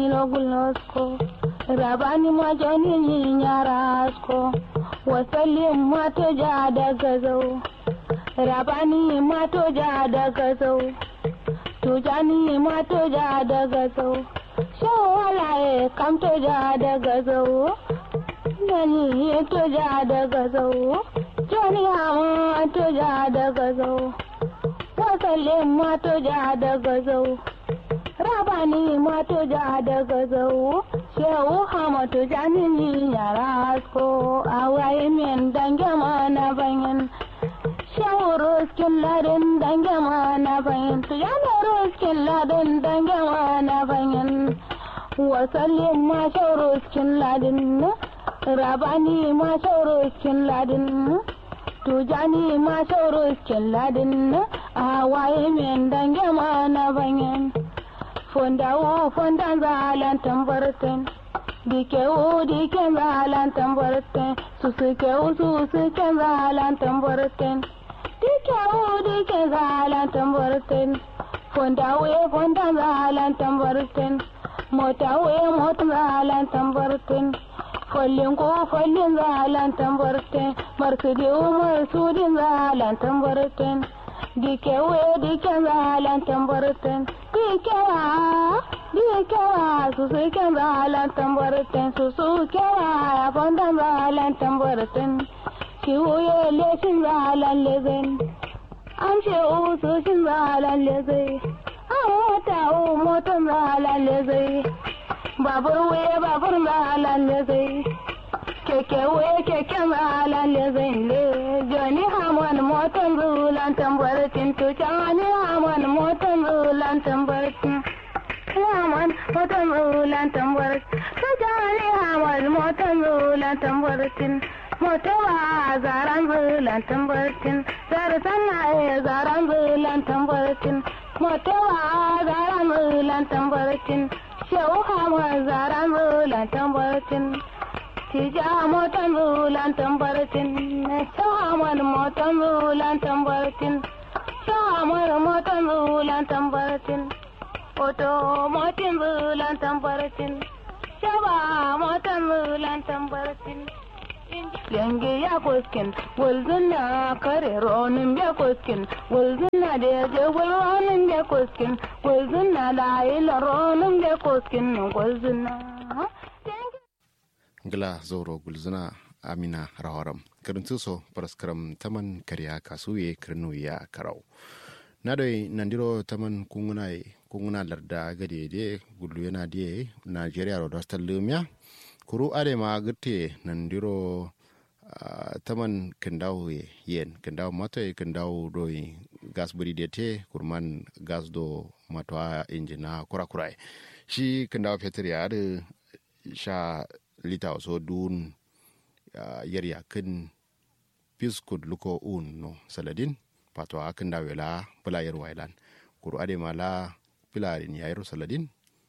Logulnosko, rabani majani nyarasko, wasalin mato ja da gazau, rabani mato ja da gazau, tujani mato ja da gazau, shawalaye kamto ja da gazau, nani to ja da gazau, jani hama to ja da gazau, wasalin mato ja da gazau. rabani mato ja daga zau shehu hamatu janini yara asko a waye min dange mana banyan shehu ruskin ladin dange mana banyan tu yana ruskin ladin dange mana banyan wasallin ma shehu ruskin ladin rabani ma shehu ruskin ladin tujani ma shehu ruskin ladin a waye min dange mana banyan fondawo fondan zalan tambarten dikewo diken zalan tambarten susukewo susuken zalan tambarten dikewo diken zalan tambarten fondawo fondan zalan tambarten motawo motan zalan tambarten follin ko follin zalan tambarten marsudiwo marsudin zalan tambarten dikewo diken zalan tambarten dikewa dikewa susu ken zalan tambarten susu kewa fondan zalan tambarten kiwuye lesin zalan lezen an ce usu shin zalan lezai an mota u motan zalan lezai babur wuye babur zalan lezai keke wuye keken zalan lezai le joni hamon motan zulan tambartin tucani hamon motan zulan tambartin hamon motan zulan tambartin tucani hamon motan zulan tambartin motowa zaran zulan tambartin zar sannaye zaran zulan tambartin motowa zaran zulan tambartin shehu hamon zaran zulan tambartin tija motan zulan tambartin shehu hamon motan zulan tambartin shehu hamon motan zulan tambartin oto motin zulan tambartin shaba motan zulan tambartin Yange ya koskin, walzuna kare ronin ya koskin, walzuna da ya je ronin ya koskin, walzuna da ila ronin ya koskin, walzuna. Gila zoro gulzuna Amina Rawaram. Karintu so paraskaram taman kariya kasuye kirnu ya karau. Na doi nandiro taman kunguna kunguna larda gade de gulu yana de Nigeria ro dostal lumya. kuru are ma gite nandiro uh, taman kendaw yen kendaw mato e kendaw do gas buri de te kurman gas do matwa injina kura kura shi kendaw fetur ya da sha lita so dun uh, yarya kin piskud luko un no saladin patwa kendaw la bula yar wailan kuru ade ma la pilarin yayro saladin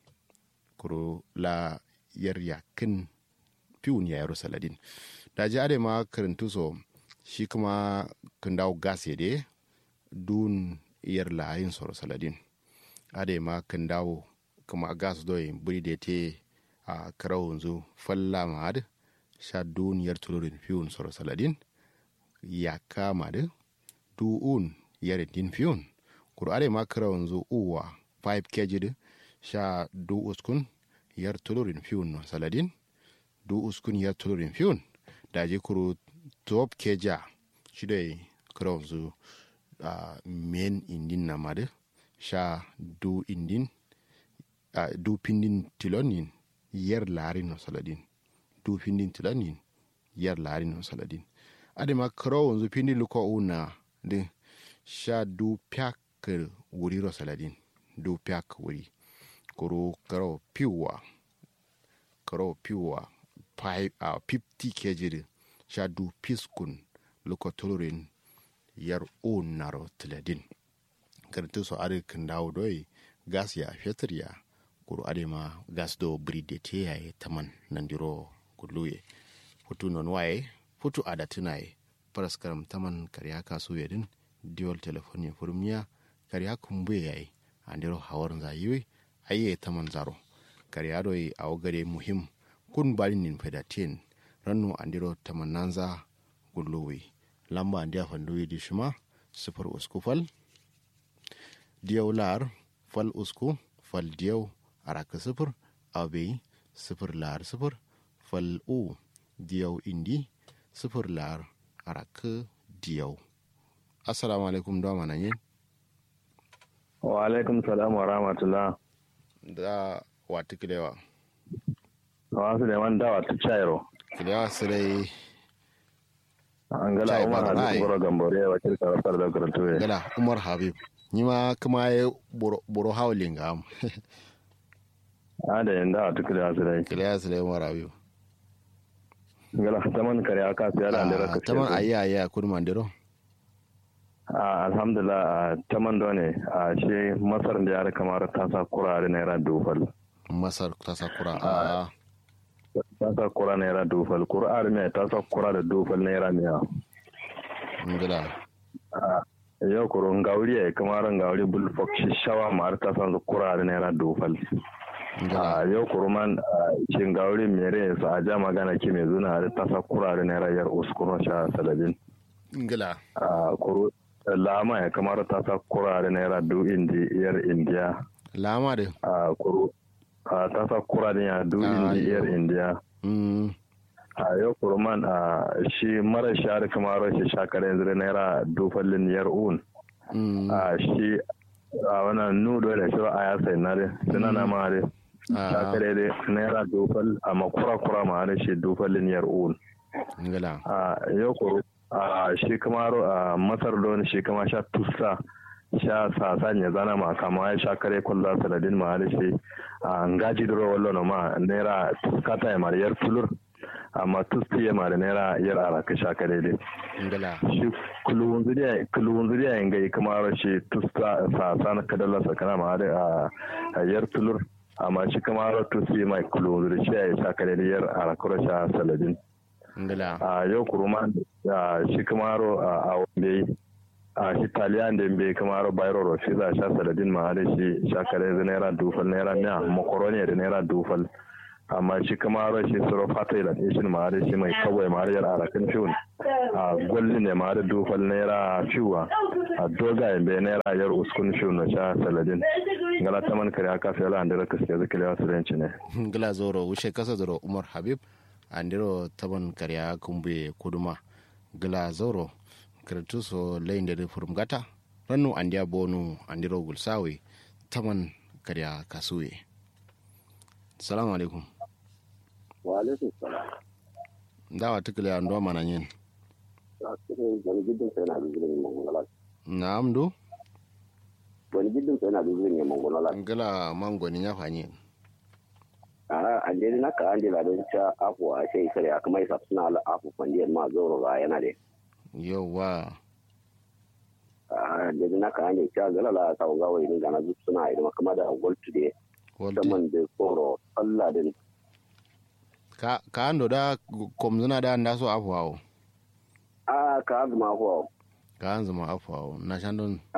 kuru la yar yakin fiwun ya yaro saladin da ji ade ma karantu so shi kuma kan dawo gas ya de dun yar layin soro saladin ade ma kan dawo kuma gas doyi buri da te a karau yanzu falla ma ad sha dun yar tulurin fiwun soro saladin ya kama da du'un yar din fiwun kuru ade ma karau yanzu uwa 5 kg da sha du uskun yar tulurin fiyun no saladin du uskun yar tulurin fiyun da je kuro top keja shi da kuro zu uh, men indin na made sha du indin uh, du pindin tilonin yar larin no saladin du pindin tilonin yar larin no saladin ade ma kuro zu pindin luko una de sha du pyak wuri ro saladin du pyak wuri kuro karo piwa karo piwa a uh, 50 kg sha du piskun luko tulurin yar un naro tiladin kartu so are kan dawo doi gas ya fetur ya kuro are ma gas do bride te ya taman nandiro kuluye futu non waye futu ada tunaye paraskaram taman karya kasu yadin diol telefoni furmiya karya kumbuye yayi andiro hawar zayiwe aye taman zaro kariya doi a gare muhim kun bari nin fedatin rannu andiro tamananza gullowe lamba andiya fandoyi di shima sifar usku fal diyau lar fal usku fal diyau araka sifir abe sifir lar sifir fal u diyau indi sifir lar araka diyau assalamu alaikum da mana yin wa alaikum salam wa rahmatullah da wata kilewa wasu da man dawa ta cairo kilewa su dai an gala Chai umar Barra, ai. hadis boro gambore ya wakil sarrafar da karatu gala umar habib ni ma kuma ya boro hawlin ga am a da yin dawa ta kira su dai kilewa su dai umar habib gala ta man kare aka su yana da raka ta man ayi ayi a kudu mandiro a alhamdulillah a ta man da ne a shi masar da ya kamar ta sa kurare naira dufal masar ta sakura a ta sa kura naira dufal kur'ar mai ta sa kura da dufal naira miya ngila yau kuro ngauri ya kamar ngauri bulfok shi shawa ma har ta sa kura da naira dufal ngila a yau kuruman cin gauri mere su a ja magana ki mai zuna da tasa kurare na rayar uskuro sha salabin ngila a kuru lama ya kamar tasa kurare na yara du indi yar indiya lama de a kuru a tasa kurare ya du Ah, indi yar yau. indiya mm a yau kuruman a shi mara shari kamar shi shakar yanzu da naira dufallin yar un mm a shi a wannan nudo da shi a ya sai na dai suna na ma dai a shakare dai naira dufal amma kura-kura ma da shi dufallin yar un ngila a yau ko a shi kamaro a masar don shi kama sha tusa sha sasa ne zana ma kama ya sha kare kulla saladin ma da shi a ngaji duro wallo no ma naira tuskata ya mara yar tulur amma tusti ya mara naira yar araka sha kare dai ngila shi kulun zuriya kulun zuriya yin gai kamaro shi tuska sasa na kadalla sakana ma da a- a yar tulur amma shi kamaro tusti mai kulun zuriya shi ya sha kare da yar arakura sha saladin ngila a yau kuruma a shi kamaro a wanda a shi taliyan da bai kamaro bayro rofi za sha saladin ma da shi shakare da naira dufal naira miya makaroni da naira dufal amma shi kamaro shi suro fata da ishin ma da shi mai kawai ma da yar arakan fiun a gwalli ne ma da dufal naira fiwa a dogaye bai naira yar uskun fiun na sha saladin ngala taman kare aka fi ala da raka sai zakile wasu ranci ne ngila zoro wushe kasa zoro umar habib andiro taban karya kumbe kuduma gila zoro kirtu so layin da furum gata rannu andiya bonu andiro gulsawe taman karya kasuwe salamu alaikum wa alaikum salam dawa tukile ando mana yin wani gidan sai na bizirin mongolala na'am do wani gidan sai na bizirin ya mongolala ngila mangoni ya fanyi a an dai na ka an dai ladon cha afu a sai sai kuma isa suna ala afu fandiyar ma zoro ba yana da yauwa a dai na ka an dai cha galala ta ga wai din gana duk suna idan kuma da gold today Walti. saman da koro Allah din ka ka ando da komzuna da anda so afwawo a ka azuma ko ka anzuma afwawo na shandon a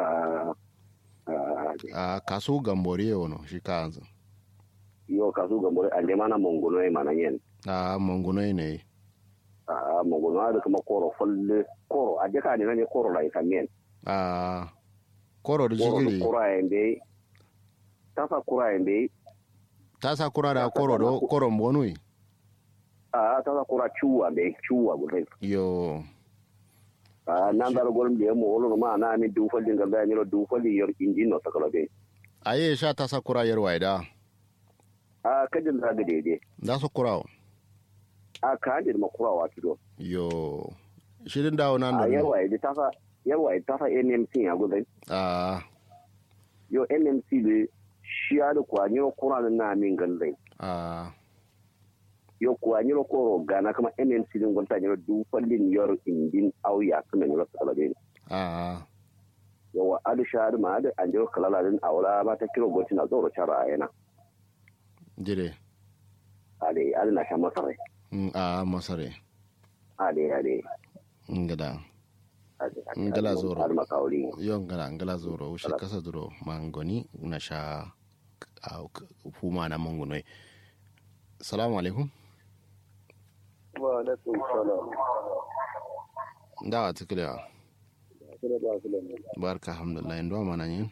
a kaso gambore yono shi ka anzu yo ka su gambore an dai mana mongono ai mana yen a mangunoi ne a mongono da kuma koro falle koro a dai ka ne ne koro lai kamen a koro da koro jigiri koro ai dai tafa koro ai dai ta sa kura da koro do koro mbonui a tafa koro chuwa dai chuwa gudai yo a nan dal golm de mo wolo ma na mi du fali ngal da ni ro du fali yor injin no takala be aye sha ta sa kura yar waida a kadin da ga dede da so kura a ka hande ma kura wa kido yo shirin dawo nan a do yarwa ya ta fa yarwa ya ta fa NMC ya gudai a yo NMC be shi ya da kwa ni ro kura na min gallai a yo kwa ni ro koro gana kama NMC din gonta ni ro du fali yor injin au ya kuma ni ro takala be a yawa adu shahadu ma adu an jiro kalala din aula ba ta kiro goti na zoro chara yana jire ade adu na sha masarai Mm, a masare ade ade ngada ade Ngala zoro. adu makauli yo ngala ngala zoro ushe kasa duro mangoni na sha a huma na mangunoi salamu alaikum wa alaikum salam da a tikila kira ba su lamu barka alhamdulillah ndo mana yin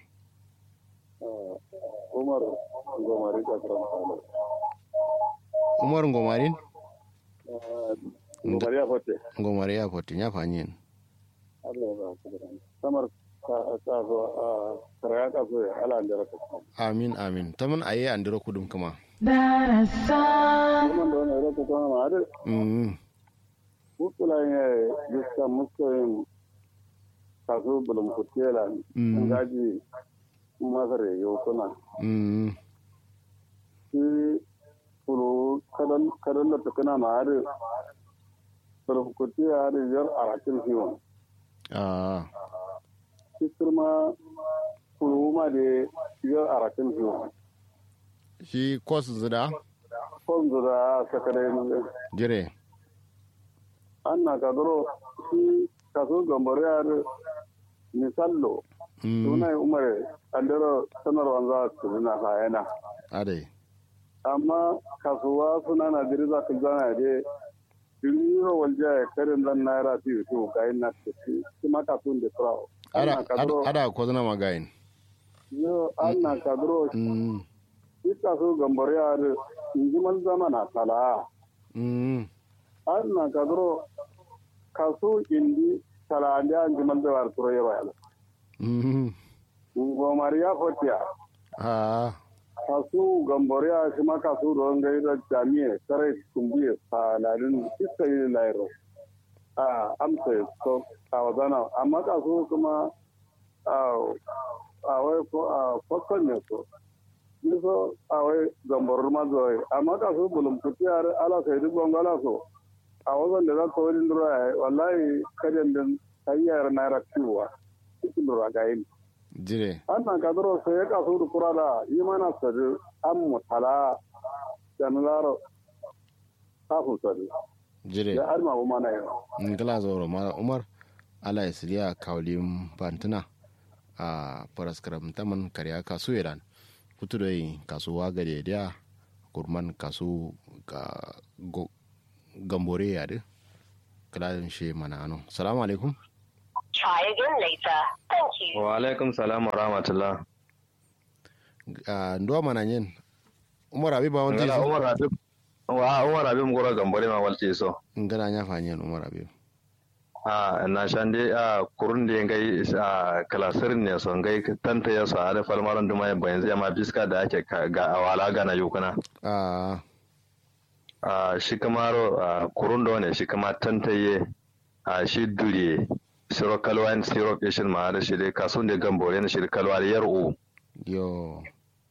umar gomari ka karam salo umar ngomarin gomari ya fote ngomari ya poti nya fanyin Allah ya ba su da samar ka ka zo a karaya ka zo ala da ka amin amin taman aye andiro kudum kuma darasan kuma da wannan raka to ma da mm mutula ne diska muskoyin kaso bulum kutela Mm. ngaji masare yo kuna mm shi kulu kadan kadan da tukuna ma da bulum kutela da yar arakin hiwon ah shi kuma kulu ma da yar arakin hiwon shi kos zida kwanzu da sakare jire an na kadoro shi kaso gambare ya da misallo mm suna umar andero sanarwa za su na hayana ade amma kasuwa suna na jiri za ka zana da jiriro walja ya karin zan naira fi su ga yin na tafi shi ma kasuwan da furawo ada ana kadro ada ko zana magayin yo ana kadro mm shi kaso gambar ya da injiman zamana tala mm ana kadro kaso indi tala da injiman da war turo yawa yala mm ngomar ya fotiya ah kasu gamboriya shi ma kasu don gai da jami'a sarai kumbiye saladin iska yi lairo a amsa so a wazana amma kasu kuma a a wai ko a fakon ne so ni so a wai gamborar ma zuwa amma kasu bulum kutiyar ala sai duk bangala so a wazan da za ka wani lura wallahi kajan din hanyar naira ciwa cikin lura ga yin jire annan kadaro sai ya kasu da kura da yi mana sadi an mutala da nularo kafin sadi jire ya arma bu mana yau ngala zoro mala umar ala isriya kawlim bantuna a paraskaram taman karya kasu iran kutu da yin kasuwa gare da kurman kasu ga go- gambore ya de kalalin shi mana ano salamu alaikum Try again later. Thank you. wa alaikum salam wa rahmatullah a ndo mana yin umar abi ba wani ngala umar habib wa umar habib ngoro gambore ma walti so ngala nya fanyen umar abi a na shande a kurun da ngai a kalasir ne so ngai tanta ya so ada falmaran duma ya bayan zai ma biska da ake ka- ga awala ga na yukuna a a shi kamaro a kurun da ne shi kama tantaye a shi duriye siro kalwa in siro kishin ma da shi dai kasun da gambore ne shi da kalwa da yar'u yo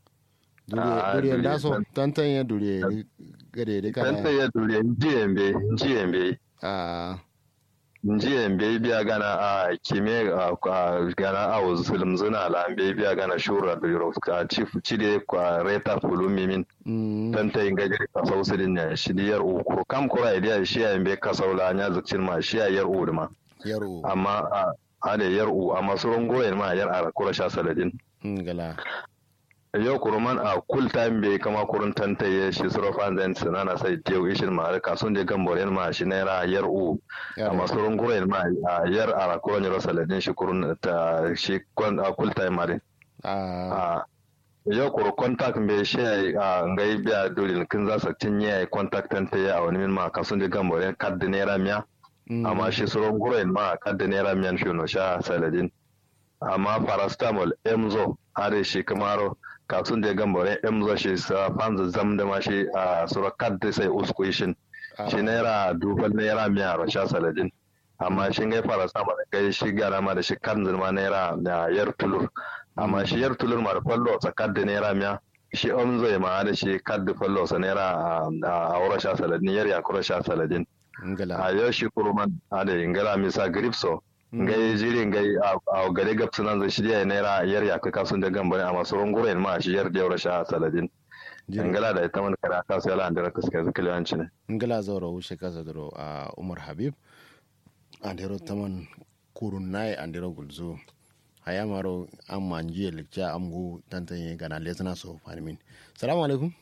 Ah, duriye duriye da so tan- tantan ya duriye gare da kana tantaye duriye njiyembe njiyembe a njiyembe biya gana a kime a a- gana a zulum zuna la be biya gana shura da yoro ka chief chide kwa reta fulumi min mm tantaye ngajiri ka sausidin ne shi da yar'u ko kam kura idiya shi ya be ka saula nya zukcin ma shi ya yar'u da ma yaro amma a ada yar'u amma sauran goyen ma yar ara kura sha saladin ngala yau kuruman a kul time bai kama kurun tantaye shi suro fanzan sinana sai tew ishin ma ka sun je gamboren ma shi naira yar'u amma sauran goyen ma a yar ara kura nyoro saladin shi kurun ta shi kon a kul time ma din a a yau kuru contact bai shi a ngai biya dole kin za su tinye contact tantaye a wani min ma ka sun je gamboren kadda naira miya amma shi sauran guren ma kadda naira miyan shi no sha saladin amma paracetamol emzo are shi kamaro katun da gambare emzo shi sa fanzu zam da ma shi a sura kadda sai usku shin shi naira dubal naira miya ro sha saladin amma shi ngai paracetamol kai shi gara ma da shi kan ma naira da yar tulur amma shi yar tulur ma da fallo sa kadda naira miya shi emzo ma da shi kadda fallo sa naira a aura sha saladin yar yakura sha saladin ngala a yau shi kuruman a da ingala misa gripso ngai jiri ngai a gare gab sunan zai shirya naira yar ya kaka sun da gambare a masu runguren ma shi yar da yaura sha saladin ingala da ita man kara ka sai lan da raka suka zuka liwanci ne ngala zoro wushe kasa doro a umar habib andero taman kurun nai andero gulzo haya maro an manji likca amgu tantanye gana lesna so fanimin salamu alaikum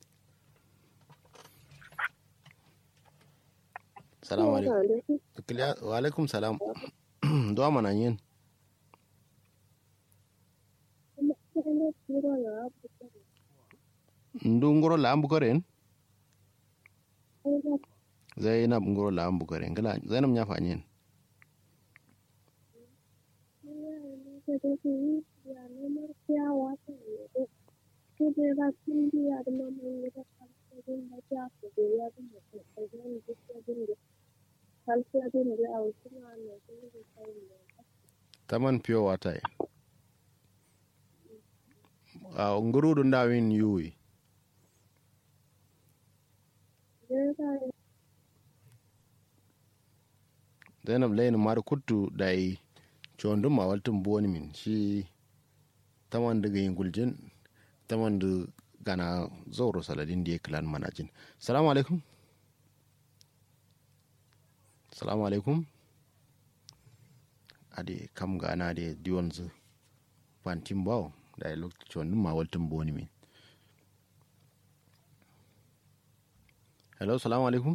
salamu alaikum Kiliya- wa alaikum salam do mana yin ndu ngoro la ambu koren zainab ngoro la ambu koren gala zainab nya fanyen taman pure water e. a ngurudu ndawin yuwi zainab layin mar kuttu dai condum ma waltum boni min shi taman daga yin guljin taman da gana zauro saladin da ya kilan manajin salamu alaikum salamu alaikum ade kam gana da diwon zu fantin bawo da ya lokacin condum ma waltum boni min hello salamu alaikum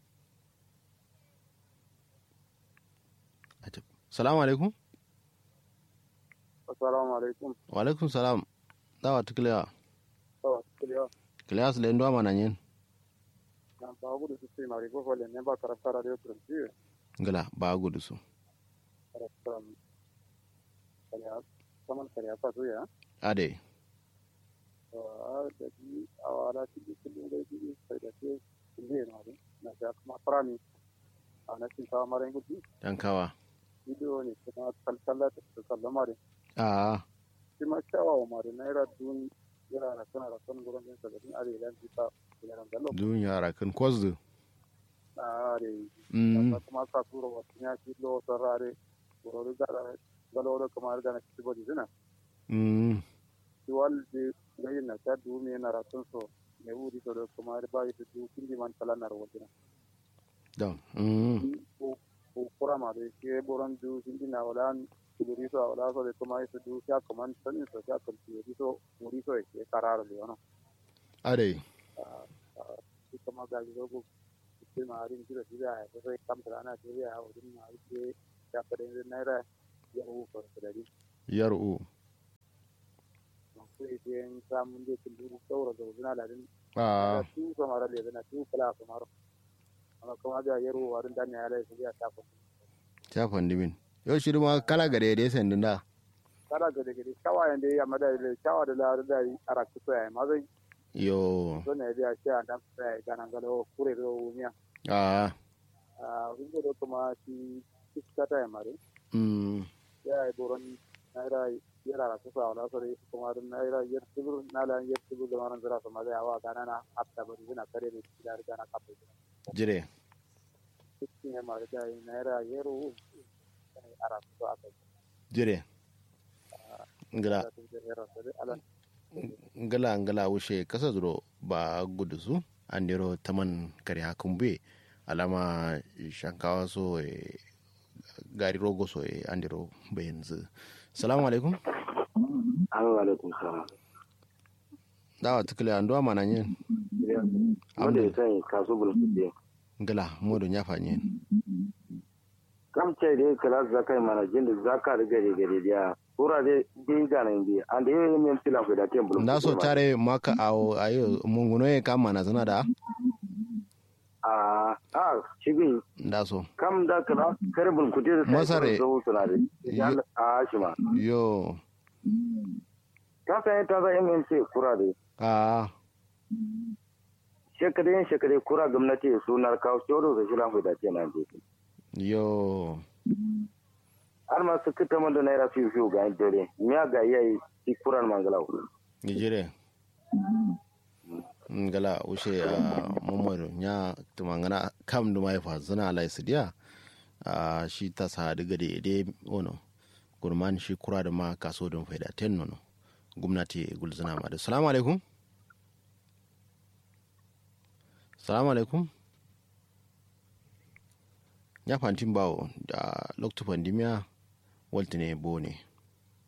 Ajab. salamu alaikum assalamu alaikum wa alaikum salam dawa tukiliya to kiliya kiliya su lendo mana yin na ba gudu su sai mari ko hole ne ba karanta radio prince ngala ba gudu su karanta kaliya saman kaliya fa zo ya ade to a da ji awala ti ji kullum da ji sai da ke ne na ne na ga kuma farami a na cin ta mare gudu dan kawa video ne kuma kalkalla ta sallama da a shi ma kyawawa mare naira dun yana da kana da kan gurin din sabin arewa ji ta yana da lo dun yara kan kwazdu a are mm kuma ka tura wasu ya ci lo sarare goro da galo da kamar da na ci bodi zina mm ci walde gayin na ta du me na ratun so ne wuri to da kamar ba yi du kindi man kala na rawdina dan mm ko ko kura ma da ke boran du kindi na wala kuduri so wala so da kuma yi du ya kaman sanin so ya kan ci so muri so ke kararo le ono ade shi kuma ga zo ko sai ma harin kira shi da ya sai kam da ana ce ya wurin ma ke ya fada naira ya hu ko da yaru sai den samun da kullu saura da wuzuna da din a su kamar da yana su kala kamar amma kuma da yaro warin da ne ya lai sai ya tafa ta fandimin yau shi ma kala gare da yasan din da kala ga da gari kawayen da ya mada da kawa da lar da ara ku so ya ma zai yo so ne da shi an da sai ga nan galo kure da wumiya a a wingo da kuma shi iska ta ya mare mm ya yi boron naira yara ra kusa wala sore kuma da naira yar tibur na la yar tibur da maran zira sama da yawa kana na hatta bari zina kare ne da riga na kafa jire cikin ya mara da naira yaro a rasu a kai jire ngala da tun da yaro da ala ngala ngala wushe kasa zuro ba gudu su an dero taman kare hakun be alama shankawa so e gari rogo so e an dero bayan zu salamu alaikum Assalamu alaikum salam. dawa tukule an duwa mana yin Wanda ya sani kaso bulkuɗe. ngala modo nyafa yin Kam ce da kala zaka mana jin da zaka da gare gare da kura da bi gana bi an da yayin min filan ku da tem bulkuɗe. nda so tare maka awo ayo munguno e kam mana zana da A a shigin nda so kam da kala kare bulkuɗe da Masare. zo suna da. Yi- A shi ma. yo Ka san ta za MMC kura da a shekare shekare kura gwamnati sunar kawo shoro da shilan ku da ce na je. yo Har ma su kita man da naira fiye fiye ga dare. Miya ga yayi shi kuran mangalau. nijire ngala ushe a momodo nya tumangana kam duma ya fa zana ala isidia a shi ta sa daga da ide ono gurman shi kura da ma kaso don faida ten nono gwamnati gulzana ma da salamu alaikum salamu alaikum ya fantin bawo da loktu pandemia waltine bone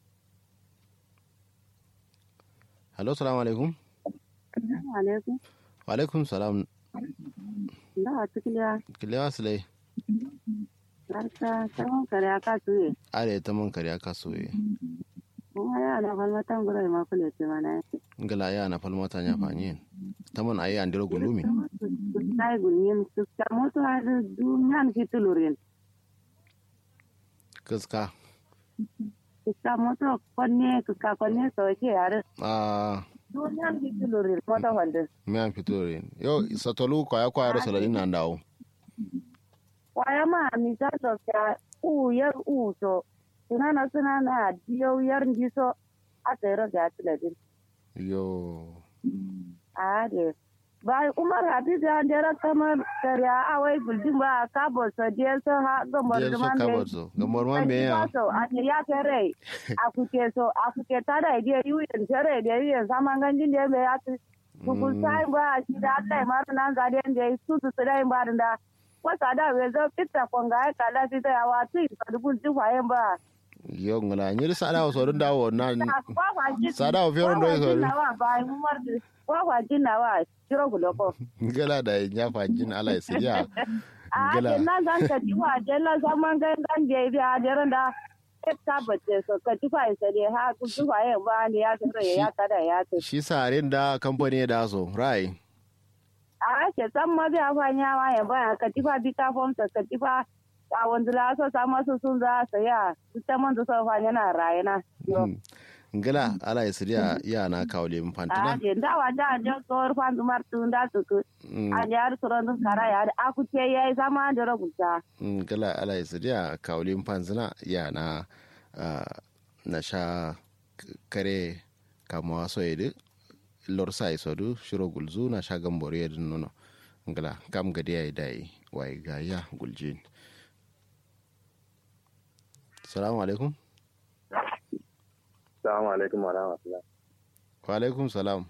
Hello, salamu alaikum. alaikum Wa alaikum salam. da a cikin ya Kilewa silai. harka tsawon kare aka tuye Are ta man kariya kasuwe. kuma ya na falmatan gurai ma kule ce mana yake Ngala ya na falmata nya fanyin. Ta man ayi andiro gulumi. sai gulmin su ta moto har duniyan fitulurin Kaska. su ta moto konne su ka konne so ke yare Ah, duniyan fitulurin moto wanda me an fito rin. Yo, satolu kwaya kwaya da saladin nan dawo. waya ma mi ta so ka u yar u so sunana sunana diyo yar ndiso a tsere ga tiladin Yo. a de ba umar hafiz ya dera kamar kariya a wai guldin ba ka bo so de so ha gomor Jel so man kabar so. Gamor man me ya. so a ne ya kere a kuke so a kuke tada ide yu yin tere de yu zaman ganjin de be ya tu kukul sai ba shi da Allah ma nan ga den de su su dai ba da wasa da we zo fitta konga ka la fi da wa tu ka dubun tu fa yin ba Yo ngala nyiri sada so dun dawo na kwa kwa jin sada o fioro ndo so. wa ba umar kwa kwa jin na wa kiro guloko Ngala da nya fanjin ala isiya. a Ngala. na zan ka ji wa jella zaman gangan da ya da da ta bace so ka ji fa isa ne ha ku ji fa yin ba ne ya tsare ya kada ya ce Shi sarin da kamfani da so. Rai. a ke san ma biya fa nya ma ya ba ka ji fa bi ka fom ka ji fa a wanda la so sa masu sun za su ya su ta man da so fa yana rayana Ngala ala isiya ya na kawle a mfantina. je da wa da je ko fa dumar tun da su ku Mm. a ya su ran kara ya a ku ce yayi sama da rubuta gala ala isidia kaulin panzina ya na ah, na sha k- kare kama so yedi lor sa isodu shiro gulzu na sha gambori yedi nono gala kam gadi ya dai wai ga ya guljin salamu alaikum Assalamu alaikum wa rahmatullah. wa alaikum salam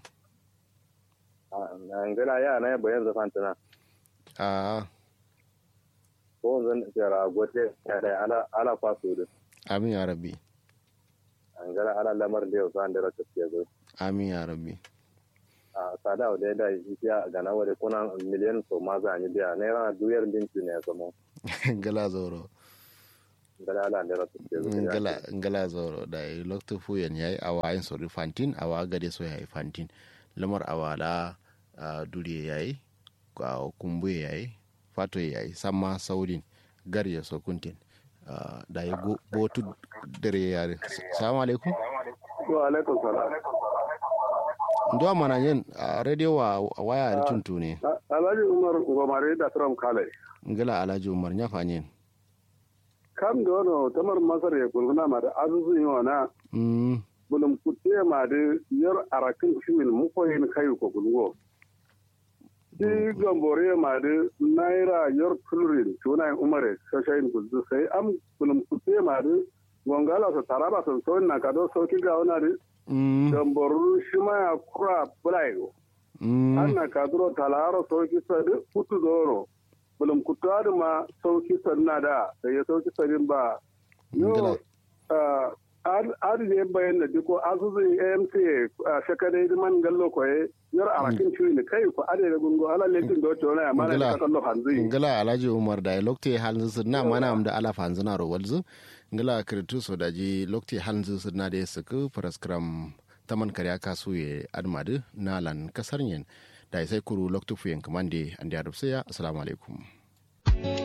Ngala ya na bayan zafan tana. a Ko zan tsara gote ya da ala ala faso da. amin ya rabbi Ngala ala lamar da yau san da rata ce zo. amin ya rabbi A sada da da ya ga na wade kuna miliyan so ma za ni biya ne ran duyar dinki ne samo. gala zoro Ngala ala da rata ce zo. ngala ngala zoro da yi lokto fuyen yayi awa yin sori fantin awa gade so yayi fantin lamar awala a dure yayi a kumbu yayi fato yayi samma saurin gar ya so kuntin Ah, da yi go- botu dare yare salamu alaikum wa alaikum salam ndo mana yin a radio wa a waya da tuntu ne A- alhaji umar gomare da trump kale ngala alhaji umar nya fanyin kam da wani tamar masar ya kulguna ma da azuzu yi wana mm bulum kutte ma da yar arakin shimin mukoyin kayu ko gulgo shi gambore ma da naira yar tulurin tuna umare shashayin gulzu sai am bulum kutte ma da gongala sa taraba sa sauyin na kado sauki ga wana da mm gamboru shi ma ya kura bulayo mm anna kaduro talaro sauki sadi kutu zoro bulum kutu adu ma sauki sanna da da ya sauki sadin ba Ngila. yo adu je bayan da diko asusu amc shakadai man gallo koye yar arakin ciwi ne kai ko ade da gungo ala lekin do to na mana Ngila. ka kallo hanzi ngala alhaji umar da lokte halin su na mana am da ala fanzina ro walzu ngala kritu so da ji lokte halin su na da su ku paraskram taman karya kasu ye admadu na lan kasar yen da sai kuru loktu fuyen kamande andi adubsiya assalamu alaikum